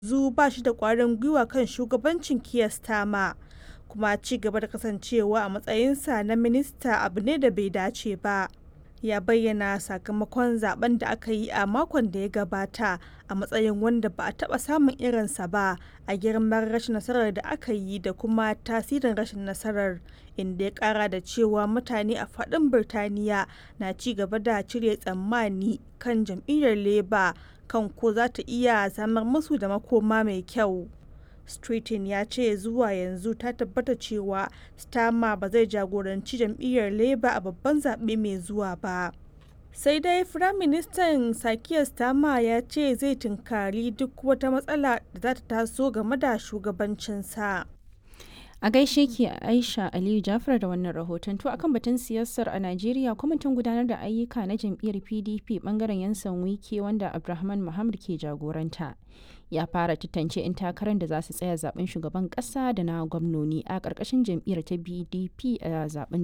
yanzu ba shi da ƙwarin gwiwa kan shugabancin Keir Starmer, kuma ci gaba da kasancewa a matsayinsa na minista abu ne da bai dace ba. Ya bayyana sakamakon zaben da aka yi a makon da ya gabata a matsayin wanda ba a taɓa samun irinsa ba a girman rashin nasarar da aka yi da kuma tasirin rashin nasarar, inda ya ƙara da cewa mutane a faɗin Birtaniya na ci gaba da cire tsammani kan jam'iyyar Labour kan ko za ta iya samar musu da makoma mai kyau. Streeton ya ce zuwa yanzu ta tabbata cewa Starmer ba zai jagoranci jam'iyyar Labour a babban zaɓe mai zuwa ba. Sai dai Firaministan Sir Keir Starmer ya ce zai tunkari duk wata matsala da za ta taso game da shugabancinsa. A gaishe ki Aisha Aliyu Jafar da wannan rahoton to akan batun siyasar a Najeriya kwamitin gudanar da ayyuka na jam'iyyar PDP bangaren yansan wike wanda Abdulrahman Muhammad ke jagoranta. Ya fara tantance 'yan takarar da za su tsaya zaben shugaban kasa da na gwamnoni a ƙarƙashin jam'iyyar ta BDP a zaben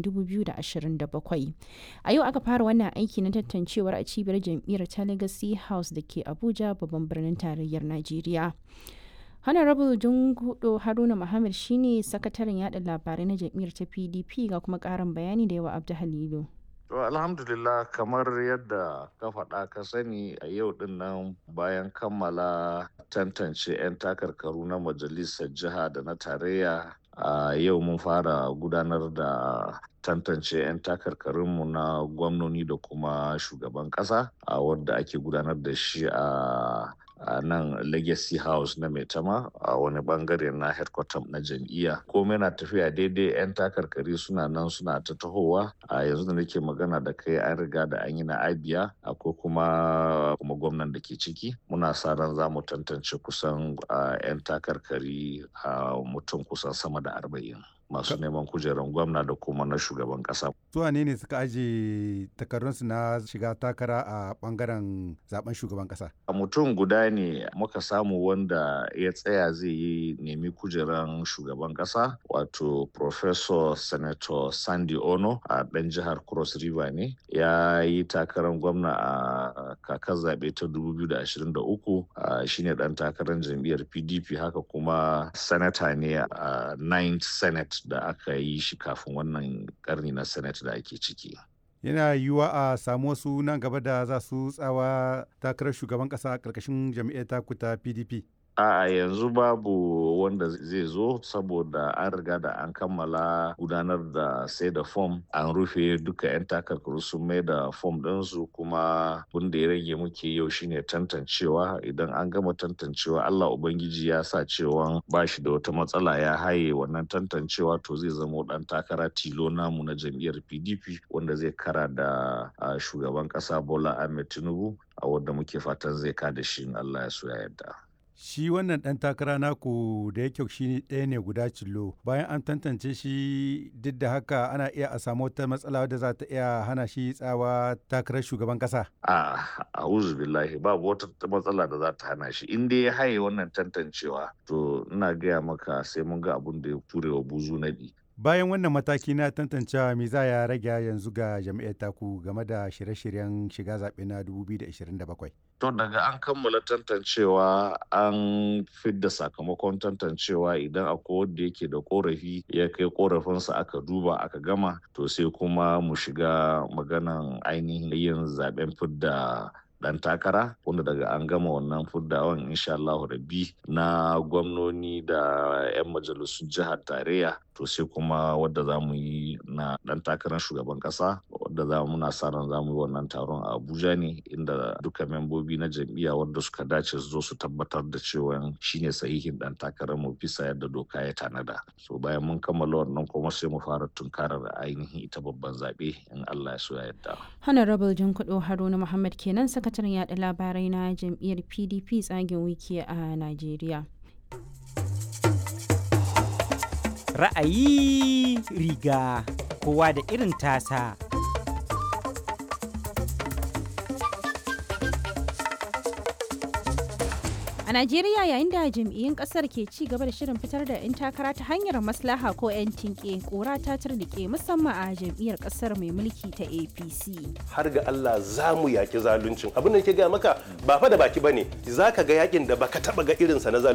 2027. A yau aka fara wannan aiki na tantancewar a cibiyar jam'iyyar ta Legacy House da ke Abuja babban birnin tarayyar Najeriya. honorable jungudo haruna muhammad shine sakataren yada labarai na jam'iyyar ta pdp ga kuma karin bayani da yawa abdu halilu To alhamdulillah kamar yadda ka faɗa ka sani a yau din nan bayan kammala tantance 'yan takarkaru na majalisar jiha da na tarayya a yau mun fara gudanar da tantance 'yan takarkarinmu na gwamnoni da kuma shugaban ƙasa a wadda ake gudanar da shi a a nan legacy house na maitama a wani bangare na headquarter na jam'iyya komai na tafiya daidai 'yan takarkari suna nan suna ta tahowa a yanzu da nake magana da kai an riga da an yi na abia akwai kuma kuma gwamnan da ke ciki muna sa ran za mu tantance kusan 'yan takarkari a mutum kusan sama da arba'in masu neman kujerar gwamna da kuma na shugaban kasa. Su ne ne suka aje takardunsu na shiga takara a bangaren zaben shugaban kasa? A mutum guda ne muka samu wanda ya tsaya zai yi nemi kujerar shugaban kasa wato Professor Senator Sandy Ono a ɗan jihar Cross River ne ya yi takarar gwamna a kakar zaɓe ta 2023 shine ɗan takarar jam'iyyar PDP haka kuma sanata ne a 9th Senate da aka yi shi kafin wannan karni na senate da ake ciki yana yiwuwa a samu wasu nan gaba da za su tsawa takarar shugaban kasa a ƙarƙashin jam'iyyar taku ta pdp a yanzu babu wanda zai zo saboda an riga da an kammala gudanar da sai da fom an rufe duka 'yan takarkaru sun mai da fom ɗinsu kuma wanda ya rage muke yau shine tantancewa idan an gama tantancewa allah ubangiji ya sa cewa ba shi da wata matsala ya haye wannan tantancewa to zai zama ɗan takara tilo namu na jam'iyyar pdp wanda zai kara da shugaban ƙasa bola ahmed tinubu a wanda muke fatan zai kada shi in allah ya so ya yarda shi wannan ɗan takara naku da yake shi ɗaya ne guda cillo bayan an tantance shi duk da haka ana iya a samu wata matsala wadda za ta iya hana shi tsawa takarar shugaban ƙasa. a a'udhu billahi babu wata matsala da za ta hana shi in dai ya haye wannan tantancewa to ina gaya maka sai mun ga abun da ya ture wa buzu naɗi bayan wannan mataki na tantancewa me za ya rage yanzu ga jami'ar taku game da shirye-shiryen shiga zaɓe na 2027 to daga an kammala tantancewa an fidda sakamakon tantancewa idan akwai wanda yake da korafi ya kai korafinsa aka duba aka gama to sai kuma mu shiga maganan ainihin yin zaben fidda dan takara wanda daga an gama wannan fuddawan insha Allah rabbi na gwamnoni da 'yan majalisun jihar tarayya to sai kuma wadda za mu yi na dan takarar shugaban kasa wadda za mu na sa ran za mu yi wannan taron a Abuja ne inda duka membobi na jam'iyya wadda suka dace su zo su tabbatar da cewa shine sahihin dan takarar mu bisa yadda doka ya tanada so bayan mun kammala wannan kuma sai mu fara tunkarar ainihin ita babban zabe in Allah ya so ya yarda honorable jinkudo haruna muhammad kenan sakataren yada labarai na jam'iyyar pdp tsagen wiki a najeriya ra'ayi riga kowa da irin tasa A Najeriya yayin da jam'iyyun kasar ke ci gaba da shirin fitar da 'yan takara ta hanyar maslaha ko 'yan tinke kora ta turnike musamman a jam'iyyar kasar mai mulki ta APC. Har ga Allah za mu yaki zaluncin. Abin da ke gaya maka ba fa da baki bane. Za ka ga yakin da baka taba ga irinsa na zalunci.